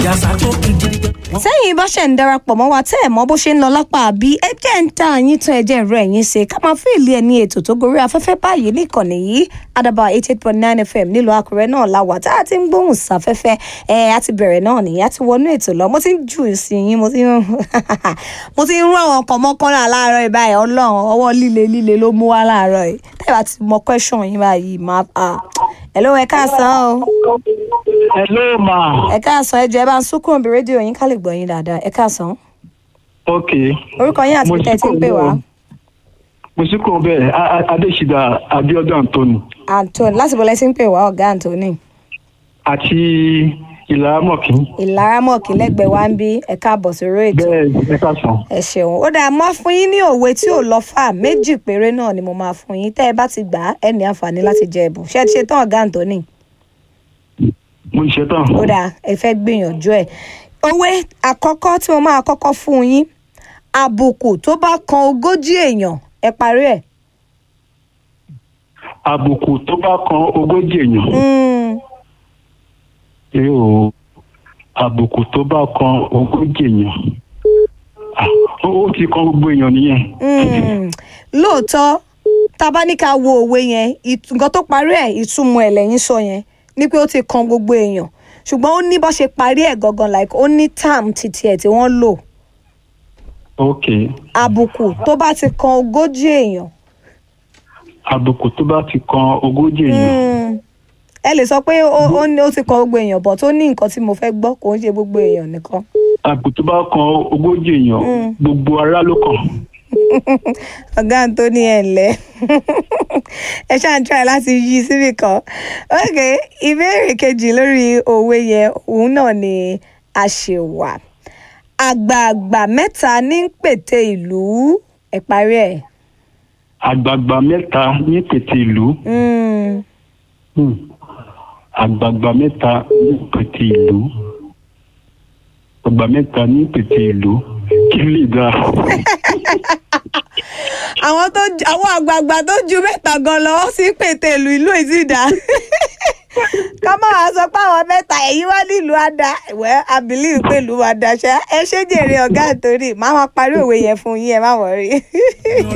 jàsà tó kì í gidi gan. Wọ́n sẹ́yìn bá ṣẹ̀ ń darapọ̀ mọ́ wa tẹ́ ẹ̀ mọ̀ bó ṣe ń lọ lápá àbí ẹ jẹ́ ń ta àyín tán ẹjẹ́ ìrọ̀ ẹ̀yìn ṣe ká máa fún ìlú ẹ̀ ní ètò tó gorí afẹ́fẹ́ báyìí ní ìkànnì yìí àdàbà eight eight point nine fm nílùú àkúrẹ́ náà la wà tá a ti ń gbóhùn sáfẹ́fẹ́ ẹ̀ á ti bẹ̀rẹ̀ náà nìyẹn á ti wọnú ètò lọ mo ti ń jù sí yín mo ti ń mo ti ń rún àwọn ọkọ̀ mọ́kànlá láàárọ̀ ìbáyìí ọlọ́run ọwọ́ líle líle ló mú wá láàárọ̀ yìí tẹ́ ẹ bá ti mọ question yín báyìí máa ẹ̀ ló ẹ káàsán o Hello ma. ẹ káàsán ẹ jẹ́ ẹ bá ń súnkùn bí rédíò yín ká lè gbọ́ yín dáadáa ẹ káàsán Ok. orúkọ yín àti Mo bí tẹ́ ẹ ti ń sì pè kúrò wá. bẹ́ẹ̀. Mo sì kúrò bẹ́ẹ̀ A- A- Adéṣídà Abíọ́dún Anthony Anthony láti bọ́lá tí ń pè wá ọ̀gá Anthony àti Ìlàrámọ̀kí. ìlaramọ̀kì lẹ́gbẹ̀ẹ́ wa ń bí ẹ káàbọ̀ sórí ètò Bẹ́ẹ̀ ẹ káàsán. ẹ ṣeun ó dáa mọ́ fún yín ní òwe tí ò lọ fà méjì péré náà ni mo máa fún yín tẹ́ ẹ bá ti gbà á ẹ ní àǹfààní láti jẹ ẹ̀bùn ṣé ẹ ti ṣe tán ọ̀gá Anthony Mo ṣe tán. ó dáa ẹ fẹ́ gbìyànjú ẹ̀ òwe àkọ́kọ́ tí mo máa kọ́kọ́ fún yín àbùkù tó bá kan ogójì èèyàn ẹ parí ẹ̀ Àbùkù tó bá kan ogójì èèyàn. Mm, Ẹ o àbùkù tó bá kan ogójì èèyàn. Ah, Ó ó ti kan gbogbo èèyàn nìyẹn. mm. lóòótọ́ tá a bá ní ká wo òwe yẹn ìt- nǹkan tó parí ẹ̀ ìtumọ̀ ẹ̀ lẹ́yìn sọ yẹn ni pé ó ti kan gbogbo èèyàn ṣùgbọ́n ó ní bó ṣe parí ẹ̀ gangan like ó ní term titi ẹ̀ tí wọ́n lò Ok. àbùkù tó bá ti kan ogójì èèyàn Àbùkù tó bá ti kan ogójì èèyàn. mm, ẹ lè sọ pé ó ó ní ó ti kan gbogbo èèyàn but ó ní nǹkan tí mo fẹ́ gbọ́ kò ń ṣe gbogbo èèyàn nìkan Àbùkù tó bá kan ogójì èèyàn. Gbogbo ará ló kàn. ọ̀gá Anthony ẹ̀ ǹlẹ́ ẹ ṣáà ń try láti yí síbì kan ok ìbéèrè kejì lórí òwe yẹn òun náà ni a ṣe wà àgbààgbà mẹ́ta ní ń pète ìlú ẹ̀ parí ẹ̀ Àgbààgbà mẹ́ta ní tètè ìlú. Mm, Hmm. àgbààgbà mẹ́ta ní pètè ìlú àgbà mẹ́ta ní pètè ìlú kí lè dá àwọn tó ju- àwọn àgbààgbà tó ju mẹ́ta gan lọ ó sì pète ìlú ìlú ìsìdá ká má wàá sọ pé àwọn mẹ́ta ẹ̀yìn wá nílùú àdá ìwẹ́ àbílí pé ìlú wa dá ṣá ẹ ṣé jèrè ọ̀gá àtòrí máa máa parí òwe yẹn fún yín ẹ má wọrí.